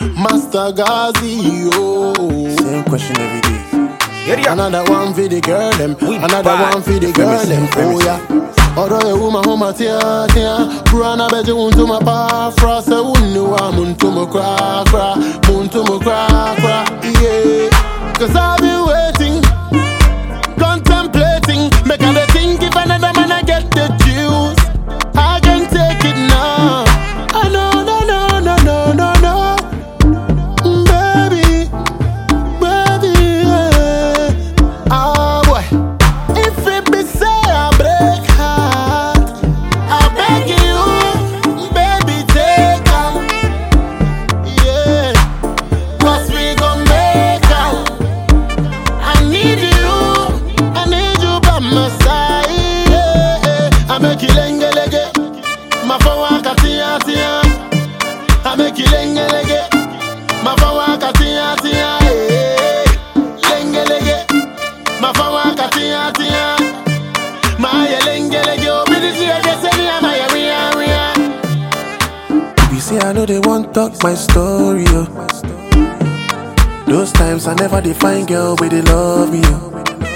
Master Gazi, oh. Same question every day. Area. Another one for the girl them. We Another bad. one for the girl Premise, them. Oh premise. yeah. Although you woman home tia tia, Brana beje unto my pa fra se unni wa muntu mo cra cra, muntu mo cra cra. Yeah. Cause I've been waiting, contemplating, make I dey think if another man I get the juice, I can take it now. I know, no, no, no, no, no, no, baby. Baby, yeah. Ah, boy. If it be say I break heart, I beg you, baby, take am. Yeah. 'Cause we gon' make am. I need you, I need you by my side. Yeah, yeah. I make you lenge lenge, my phone waka tia tia. I make you lenge lenge. Mafawa katia tia eh lenge lege Mafawa katia tia Maya lenge lege obidisi ege seni ama ya ria ria You say I know they want talk my story, oh. Those times I never define girl where they love me, oh.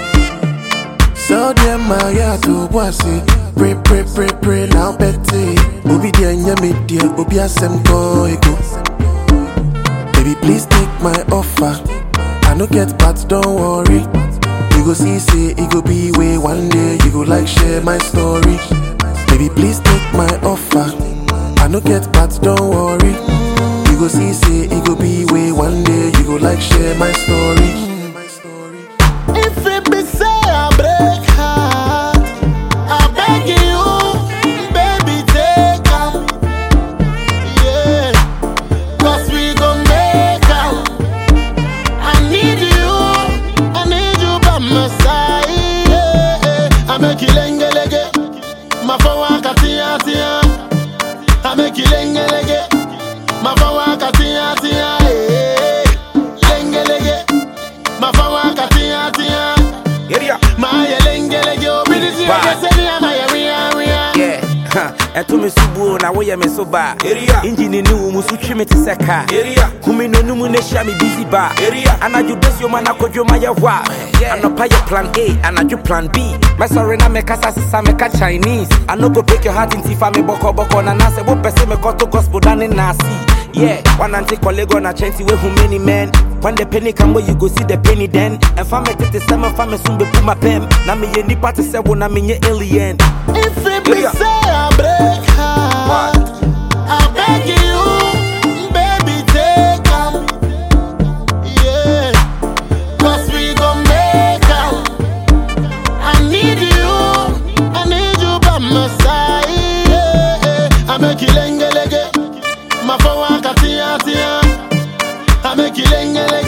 So them my yeah to bossy. Pray, pray, pray, pray now petty. Obi dia nyame dia, obi asem ko ego. Baby, please take my offer. I no get but don't worry. You go see, say it go be way one day. You go like share my story. Baby, please take my offer. I no get but don't worry. You go see, say it go be way one day. You go like share my story. If it be say I break heart I beg you baby take am Yeah 'Cause we gon' make am I need you I need you by my side yeah, yeah. I make you lenge lege Mafawa katia tia I make you lenge lege Mafawa katia tia eh. Lenge lege Mafawa katia tia Area. Maya lenge lege obidisi ege Bad. seni ama ya ria ria Yeah. huh. ɛto me so buo na woyɛ me so baa Area. engine ne wo mu so twe me te sɛ kaa Area. kumi no nomu na hyia me busy baa Area. anadwo dasioma na kɔdwoma yɛ hɔ a anɔpa yɛ plan a anadwo plan b mɛsɔre na mekasa sesa meka chinese I no go break your heart nti fa me bɔkɔbɔkɔ na nasɛ wopɛ sɛ mekɔto gospel da ne naase Yeah, one anti colleague on a chancy way who many men. When the penny come where you go see the penny then. And family tete seven family soon be put my pen. Na me ye nipa to say when I mean ye alien. If it be Area. say I break heart I beg you baby take am Yeah 'Cause we gon' make am I need you I need you by my side yeah, yeah. I make you lenge lege Mafawa katia tia I make you lenge lege